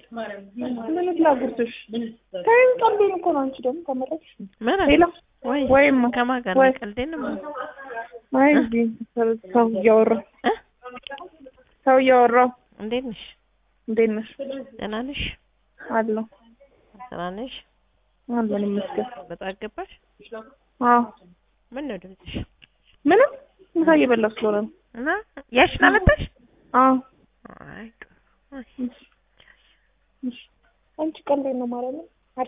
ምን ላጉርስሽ? ተይኝ፣ ቀልዴን እኮ ነው። አንቺ ደግሞ ተመለስሽ። ምን ሌላ ወይ ወይማ ከማን ጋር ወይ ነው ቀልዴን ነው አይ እዚህ ሰው እያወራሁ እ ሰው እያወራሁ እንዴት ነሽ? እንዴት ነሽ? ደህና ነሽ? አለሁ ደህና ነሽ? አለን ይመስገን። በጠዋት ገባሽ? አዎ ምን ነው ድምፅሽ? ምንም ምሳ እየበላሁ ስለሆነ ነው። እና ያሽን አመጣሽ? አዎ አይ ጥሩ። አይ እሺ። አንቺ ቀልዴን ነው ማለት ነው።